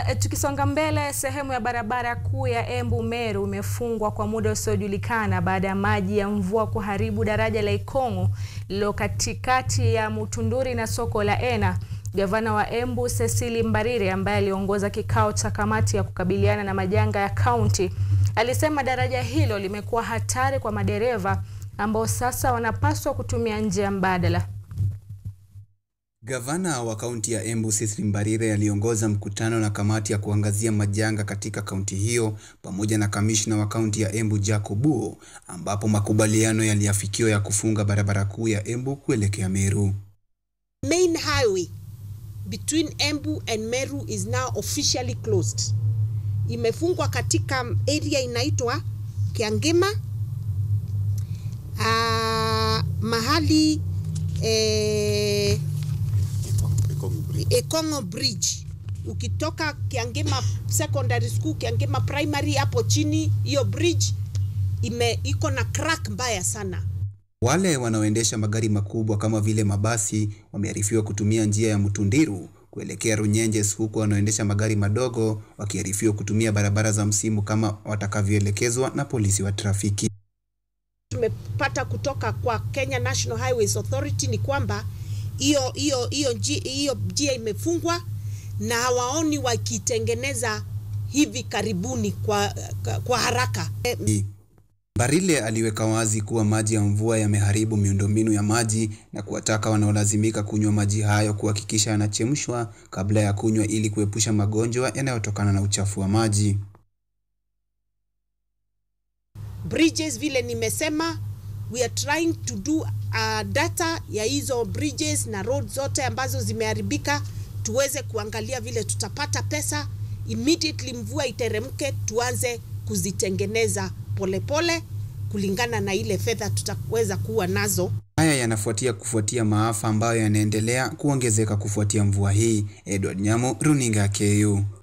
Tukisonga mbele, sehemu ya barabara kuu ya Embu Meru imefungwa kwa muda usiojulikana baada ya maji ya mvua kuharibu daraja la Ikong'o lililo katikati ya Mutunduri na soko la Ena. Gavana wa Embu Cecily Mbarire ambaye aliongoza kikao cha kamati ya kukabiliana na majanga ya kaunti alisema daraja hilo limekuwa hatari kwa madereva ambao sasa wanapaswa kutumia njia mbadala. Gavana wa kaunti ya Embu Cecily Mbarire aliongoza mkutano na kamati ya kuangazia majanga katika kaunti hiyo pamoja na kamishna wa kaunti ya Embu Jack Obuo, ambapo makubaliano yaliafikiwa ya kufunga barabara kuu ya Embu kuelekea Meru. Main highway between Embu and Meru is now officially closed. Imefungwa katika area inaitwa Kiangema, uh, mahali eh, Ikong'o Bridge. Ukitoka Kiangema Secondary School, Kiangema Primary hapo chini, hiyo bridge ime iko na crack mbaya sana. Wale wanaoendesha magari makubwa kama vile mabasi wamearifiwa kutumia njia ya Mutundiru kuelekea Runyenjes, huku wanaoendesha magari madogo wakiarifiwa kutumia barabara za msimu kama watakavyoelekezwa na polisi wa trafiki. Tumepata kutoka kwa Kenya National Highways Authority ni kwamba hiyo hiyo hiyo hiyo njia imefungwa na hawaoni wakitengeneza hivi karibuni kwa, kwa haraka. Mbarire aliweka wazi kuwa maji ya mvua yameharibu miundombinu ya maji na kuwataka wanaolazimika kunywa maji hayo kuhakikisha yanachemshwa kabla ya kunywa ili kuepusha magonjwa yanayotokana na uchafu wa maji. Bridges vile nimesema, we are trying to do uh, data ya hizo bridges na road zote ambazo zimeharibika, tuweze kuangalia vile tutapata pesa immediately mvua iteremke, tuanze kuzitengeneza polepole pole, kulingana na ile fedha tutaweza kuwa nazo. Haya yanafuatia kufuatia maafa ambayo yanaendelea kuongezeka kufuatia mvua hii. Edward Nyamo, Runinga KU.